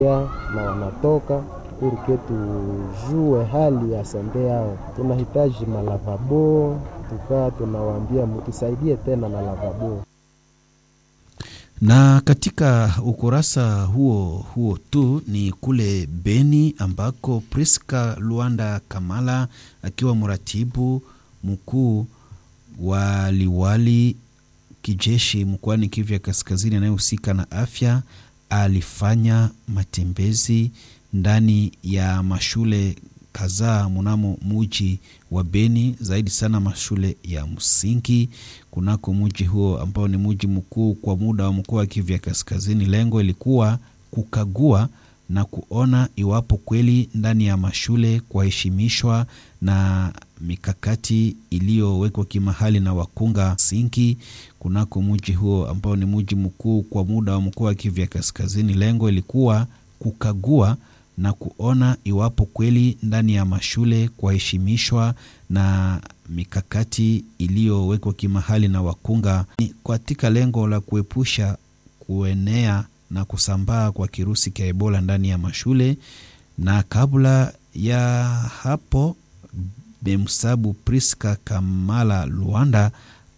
na wanatoka purke tujue hali ya sande yao. Tunahitaji malavabo, tukaa tunawaambia mtusaidie tena na lavabo. Na katika ukurasa huo huo tu ni kule Beni ambako Priska Luanda Kamala akiwa mratibu mkuu wa liwali kijeshi mkoani Kivu ya Kaskazini anayehusika na afya alifanya matembezi ndani ya mashule kadhaa mnamo muji wa Beni, zaidi sana mashule ya msingi kunako muji huo ambao ni muji mkuu kwa muda wa mkoa wa Kivu ya Kaskazini. Lengo ilikuwa kukagua na kuona iwapo kweli ndani ya mashule kuheshimishwa na mikakati iliyowekwa kimahali na wakunga sinki kunako muji huo ambao ni muji mkuu kwa muda wa mkoa wa Kivu ya Kaskazini. Lengo ilikuwa kukagua na kuona iwapo kweli ndani ya mashule kuheshimishwa na mikakati iliyowekwa kimahali na wakunga katika lengo la kuepusha kuenea na kusambaa kwa kirusi cha Ebola ndani ya mashule. Na kabla ya hapo, Bemsabu Priska Kamala Luanda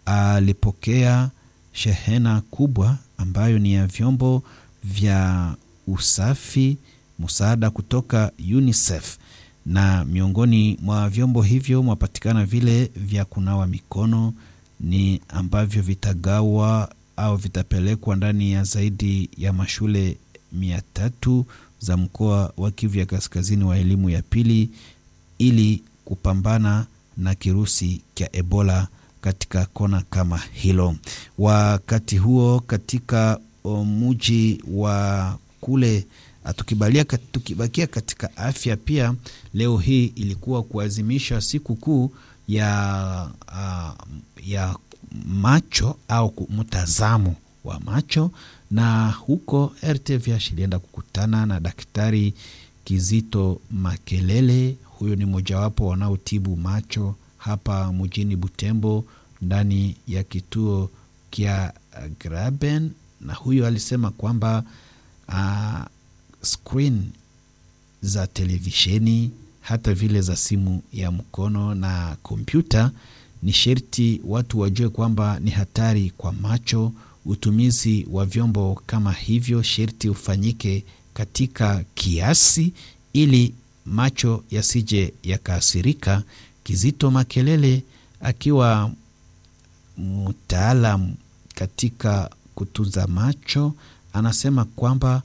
alipokea shehena kubwa ambayo ni ya vyombo vya usafi msaada kutoka UNICEF na miongoni mwa vyombo hivyo mwapatikana vile vya kunawa mikono ni ambavyo vitagawa au vitapelekwa ndani ya zaidi ya mashule mia tatu za mkoa wa Kivu ya Kaskazini wa elimu ya pili ili kupambana na kirusi cha Ebola katika kona kama hilo. Wakati huo katika muji wa kule tukibalia tukibakia katika afya pia, leo hii ilikuwa kuadhimisha siku kuu ya, uh, ya macho au mtazamo wa macho, na huko RTVH ilienda kukutana na Daktari Kizito Makelele. Huyo ni mojawapo wanaotibu macho hapa mjini Butembo ndani ya kituo kya Graben, na huyo alisema kwamba uh, screen za televisheni hata vile za simu ya mkono na kompyuta ni sherti watu wajue kwamba ni hatari kwa macho. Utumizi wa vyombo kama hivyo sherti ufanyike katika kiasi ili macho yasije yakaathirika. Kizito Makelele akiwa mtaalam katika kutunza macho anasema kwamba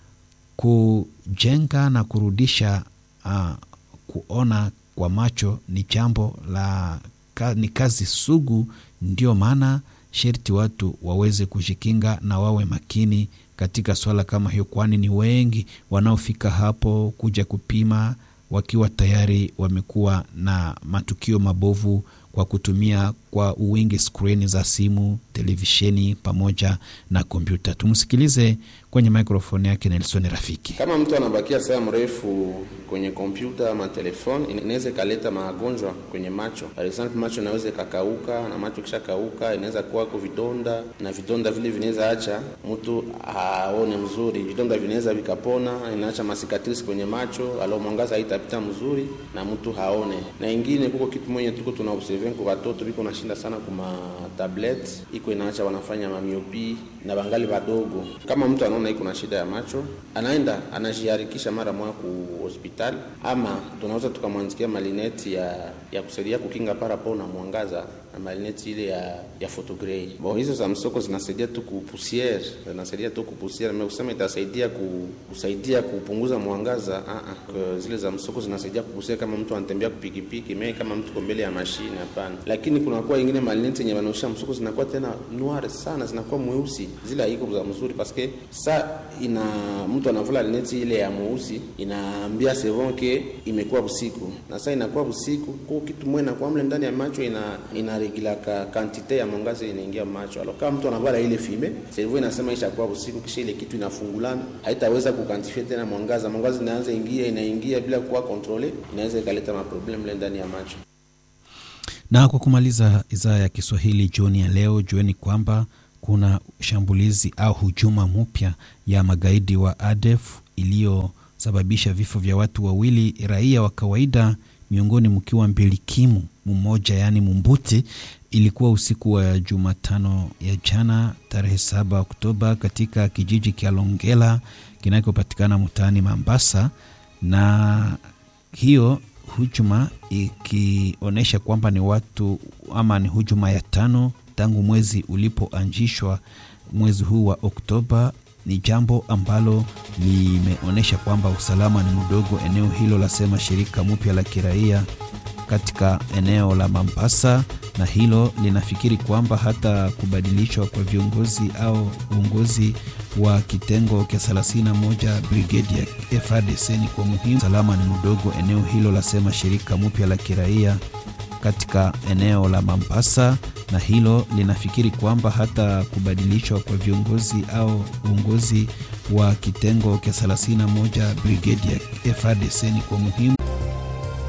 kujenga na kurudisha uh, kuona kwa macho ni jambo la ka, ni kazi sugu. Ndio maana sherti watu waweze kujikinga na wawe makini katika swala kama hiyo, kwani ni wengi wanaofika hapo kuja kupima wakiwa tayari wamekuwa na matukio mabovu kwa kutumia kwa uwingi skrini za simu, televisheni pamoja na kompyuta. Tumsikilize kwenye mikrofoni yake Nelson Rafiki. Kama mtu anabakia saa mrefu kwenye kompyuta ama telefoni, inaweza ikaleta magonjwa kwenye macho. Par example, macho inaweza ikakauka, na macho kisha kauka inaweza kuwako vidonda, na vidonda vile vinaweza acha mtu aone mzuri. Vidonda vinaweza vikapona, inaacha masikatrisi kwenye macho, alo mwangaza haitapita mzuri na mtu haone. Na ingine kuko kitu mwenye tuko tuna observe kwa watoto biko nashinda sana kuma tablet, iko inaacha wanafanya mamiopi na bangali wadogo. Kama mtu anaona iko na shida ya macho, anaenda anajiharikisha mara moja ku hospitali, ama tunaweza tukamwandikia malineti ya ya kusaidia kukinga parapo na mwangaza na malineti ile ya ya photogrey. Bo hizo za msoko zinasaidia tu kupusiere, zinasaidia tu kupusiere, mais usema itasaidia ku, kusaidia kupunguza mwangaza a a, zile za msoko zinasaidia kupusiere kama mtu anatembea kupikipiki, mais kama mtu mbele ya mashine hapana. Lakini kuna kwa ingine malineti yenye wanaosha msoko zinakuwa tena noir sana, zinakuwa mweusi, zile haiko za mzuri paske sa ina mtu anavula lineti ile ya mweusi inaambia sevon ke imekuwa usiku, na sasa inakuwa usiku kwa kitu mwe na kwa mle ndani ya macho ina ina regilaka kantite ya mwangaza inaingia macho. Alo kama mtu anavala ile fime, servo inasema ishakuwa usiku, kisha ile kitu inafungulana, haitaweza kukantifia tena mwangaza. Mwangaza inaanza ingia inaingia bila kuwa kontrole, inaweza ikaleta maproblem mle ndani ya macho. Na kwa kumaliza idhaa ya Kiswahili jioni ya leo, jueni kwamba kuna shambulizi au hujuma mpya ya magaidi wa ADF iliyosababisha vifo vya watu wawili raia wa kawaida, miongoni mkiwa mbilikimu mmoja, yaani Mumbuti. Ilikuwa usiku wa Jumatano ya jana tarehe 7 Oktoba katika kijiji cha Longela kinachopatikana mtaani Mambasa, na hiyo hujuma ikionyesha kwamba ni watu ama ni hujuma ya tano tangu mwezi ulipoanzishwa mwezi huu wa Oktoba. Ni jambo ambalo limeonyesha kwamba usalama ni mdogo eneo hilo, lasema shirika mpya la kiraia katika eneo la Mombasa, na hilo linafikiri kwamba hata kubadilishwa kwa viongozi au uongozi wa kitengo cha 31 brigade ya FARDC ni kwa muhimu. Usalama ni mdogo eneo hilo, lasema shirika mpya la kiraia katika eneo la Mombasa, na hilo linafikiri kwamba hata kubadilishwa kwa viongozi au uongozi wa kitengo cha 31 brigade ya FARDC ni kwa muhimu.